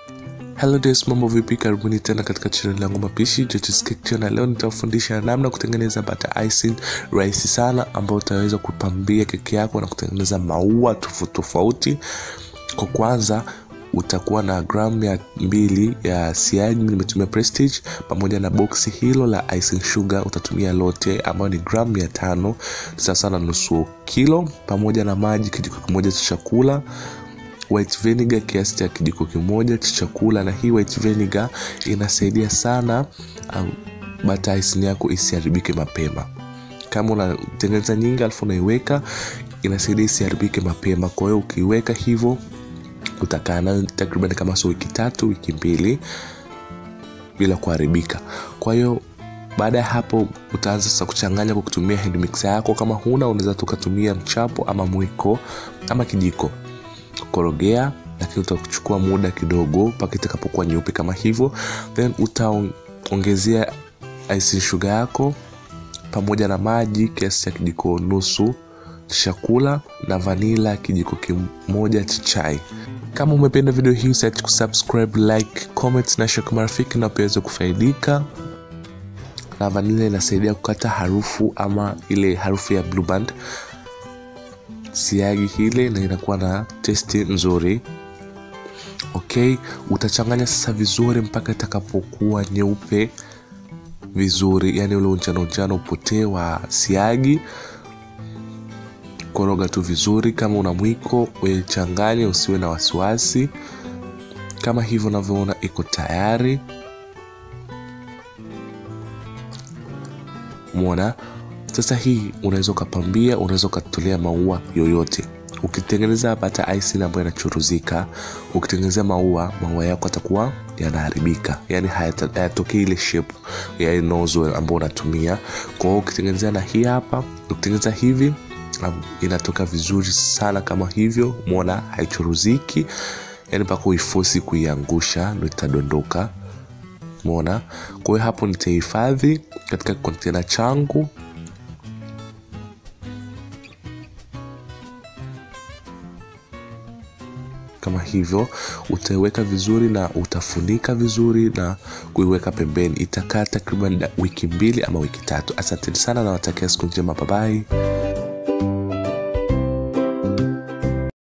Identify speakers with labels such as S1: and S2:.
S1: Hello days, mambo vipi? Karibuni tena katika channel yangu mapishi George's Cake Channel. Leo nitafundisha namna kutengeneza butter icing rahisi sana, ambayo utaweza kupambia keki yako na kutengeneza maua tofauti tofauti. Kwa kwanza utakuwa na gramu ya mbili ya siagi, nimetumia Prestige, pamoja na boksi hilo la icing sugar utatumia lote, ambayo ni gramu mia tano sasa na nusu kilo, pamoja na maji kijiko kimoja cha chakula white vinegar kiasi cha kijiko kimoja cha chakula. Na hii white vinegar inasaidia sana um, butter icing yako isiharibike mapema. Kama unatengeneza nyingi alafu unaiweka, inasaidia isiharibike mapema. Kwa hiyo ukiweka hivyo utakaa nayo takriban kama so wiki tatu wiki mbili bila kuharibika. Kwa hiyo baada ya hapo utaanza sasa kuchanganya kwa kutumia hand mixer yako. Kama huna unaweza tukatumia mchapo ama mwiko ama kijiko korogea, lakini utachukua muda kidogo mpaka itakapokuwa nyeupe kama hivyo, then utaongezea icing sugar yako pamoja na maji kiasi cha kijiko nusu cha chakula na vanila kijiko kimoja cha chai. Kama umependa video hii usiache kusubscribe, like, comment na share kwa marafiki na pia kufaidika. Na vanila inasaidia kukata harufu ama ile harufu ya blue band siagi hile na inakuwa na testi nzuri. Okay, utachanganya sasa vizuri mpaka itakapokuwa nyeupe vizuri, yani ule unjano unjano upotee wa siagi. Koroga tu vizuri, kama una mwiko wechanganya, usiwe na wasiwasi. Kama hivyo unavyoona iko tayari, mwona sasa hii unaweza ukapambia, unaweza ukatolea maua yoyote. Ukitengeneza butter icing ambayo inachuruzika, ukitengenezea maua, maua yako atakuwa yanaharibika, yani hayatokei ile shape ya nozzle ambayo unatumia. Kwa hiyo ukitengenezea na hii hapa, ukitengeneza hivi inatoka vizuri sana kama hivyo, umeona haichuruziki, yani mpaka uifosi kuiangusha ndo itadondoka, umeona. Kwa hiyo hapo nitahifadhi katika kontena changu kama hivyo utaiweka vizuri na utafunika vizuri na kuiweka pembeni. Itakaa takriban wiki mbili ama wiki tatu. Asanteni sana na watakia siku njema, babai.